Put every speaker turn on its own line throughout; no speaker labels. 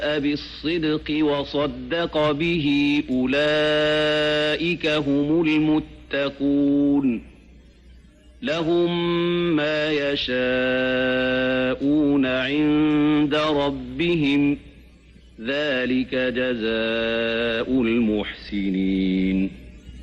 بالصدق وصدق به أولئك هم المتقون لهم ما يشاءون عند ربهم ذلك جزاء المحسنين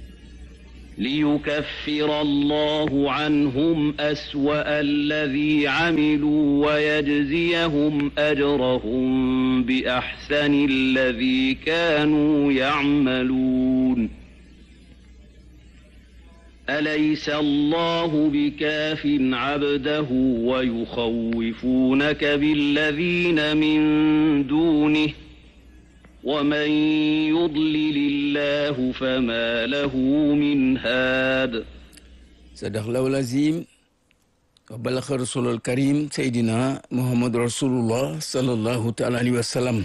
ليكفر الله عنهم أسوأ الذي عملوا ويجزيهم أجرهم بأحسن الذي كانوا يعملون أليس الله بكاف عبده ويخوفونك بالذين من دونه ومن يضلل الله فما له من هاد
صدق الله العظيم وبلغ رسول الكريم سيدنا محمد رسول الله صلى الله تعالى عليه وسلم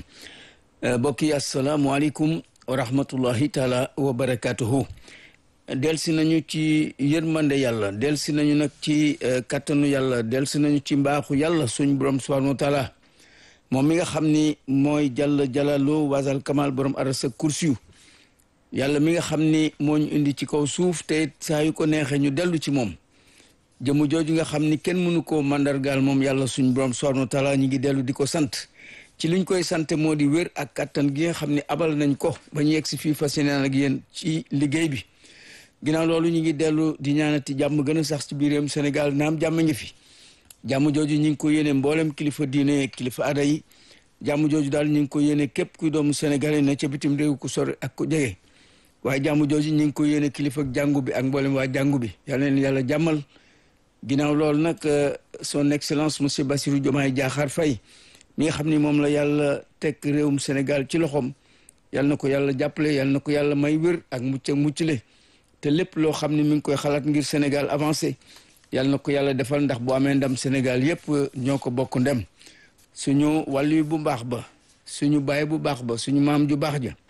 بقي السلام عليكم ورحمة الله تعالى وبركاته delsi nañu ci yërmande yàlla delsi nañu nag ci kattanu yàlla delsi nañu ci mbaaxu yàlla suñ borom subhanahu wa taala moom mi nga xam ni mooy jàll jalalo wasal kamal borom arasa kursiyu yàlla mi nga xam ni moo ñu indi ci kaw suuf te saa yu ko neexee ñu dellu ci moom jëmu jooju nga xam ni kenn mënu koo mandargaal moom yàlla suñ borom subhanahu wa taala ñu ngi dellu di ko sant ci liñ koy sant moo di wér ak kattan gi nga xam ni abal nañ ko ba ñu yegg si fii fas yéeneen ak yéen ci liggéey bi ginnaaw loolu ñu ngi dellu di ñaanati jàmm gën a sax ci biir réewum Sénégal naam jàmm ngi fi jàmm jooju ñu ngi ko yéene mboolem kilifa diine kilifa aada yi jàmm jooju daal ñu ngi ko yéene képp kuy doomu Sénégal ne ca bitim réew ku sori ak ku jege waaye jàmm jooju ñu ngi ko yéene kilifa jàngu bi ak mboolem waa jàngu bi yàlla leen yàlla jàmmal ginnaaw loolu nag son excellence monsieur Bassirou Diomaye Diakhar Faye mi nga xam ni moom la yàlla teg réewum Sénégal ci loxoom yàlla na ko yàlla jàppale yàlla na ko yàlla may wér ak mucc ak muccule te lépp loo xam ne mi ngi koy xalaat ngir Sénégal avancé yàlla na ko yàlla defal ndax bu amee ndam Sénégal yépp ñoo ko bokk ndem suñu wàllu bu baax ba suñu baay bu baax ba suñu maam ju baax ja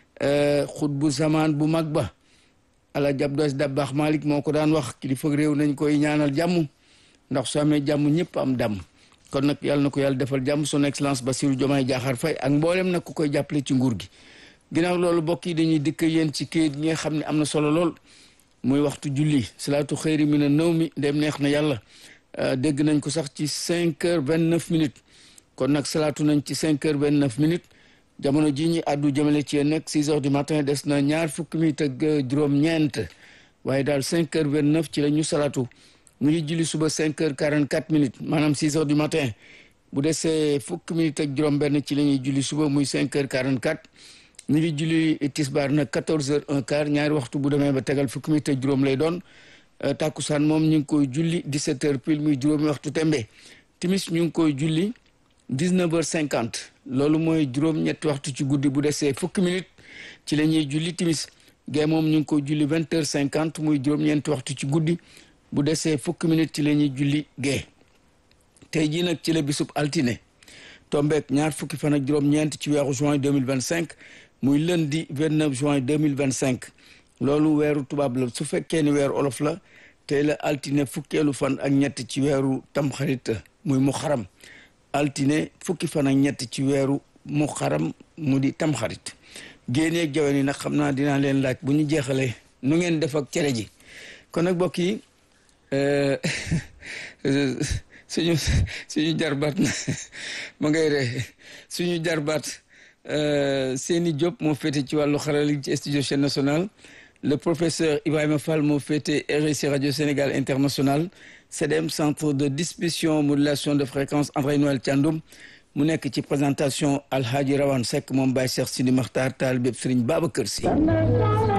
xut bu zamaan bu mag ba ala jab dos da baax Malick moo ko daan wax kilifa réew nañ koy ñaanal jàmm ndax su amee jàmm ñëpp am dàmm kon nag yàlla na ko yàlla defal jàmm son excellence Bassirou Diomaye Diakhar Faye ak mboolem nag ku koy jàppale ci nguur gi ginnaaw loolu bokk yi dañuy dikk yéen ci kayit gi nga xam ne am na solo lool muy waxtu julli salaatu xëyri mi na nëw mi dem neex na yàlla dégg nañ ko sax ci cinq heures vingt neuf minutes kon nag salaatu nañ ci cinq heures vingt neuf minutes jamono ji ñi àddu jëmale ci yéen nag six heures du matin des na ñaar fukki minutes ak juróom-ñeent waaye daal cinq heures vingt neuf ci la ñu salaatu ñu ngi julli suba cinq heures quarante quatre minutes maanaam six heures du matin bu desee fukki minutes ak juróom-benn ci la ñuy julli suba muy cinq heures quarante quatre ñu ngi julli tisbaar nag quatorze heures un quart ñaari waxtu bu demee ba tegal fukki minutes ak juróom lay doon takkusaan moom ñu ngi koy julli dix-sept heures pile muy juróomi waxtu tembe timis ñu ngi koy julli dix-neuf heures cinquante loolu mooy juróom-ñetti waxtu ci guddi bu desee fukki minutes ci la ñuy julli timis gee moom ñu ngi koy julli vingt heures cinquante muy juróom-ñeenti waxtu ci guddi bu desee fukki minutes ci la ñuy julli gee tey jii nag ci la bisub altine tombeek ñaar fukki fan ak juróom-ñeent ci weeru juin deux mille vingt cinq muy lundi 29 juin 2025 loolu weeru tubaab la su fekkee ni weeru olof la tey la altine fukkeelu fan ak ñett ci weeru tamxarit muy mu xaram altine fukki fan ak ñett ci weeru mu xaram mu di tamxarit génneeg jawe ni nag xam naa dinaa leen laaj bu ñu jeexalee nu ngeen def ak cere ji kon nag mbokk yi suñu suñu jarbaat na ma ngay ree suñu jarbaat Seni Diop moo féete ci wàllu xarala ci studio chaîne nationale le professeur Ibrahima Fall moo féete RSI radio Sénégal international CDM centre de distribution modulation de fréquence André Noël Thiandoum mu nekk ci présentation Alhaji Rawane Seck moom Baye Cheikh Sidi Makhtar Taal bépp Serigne Babacar Sy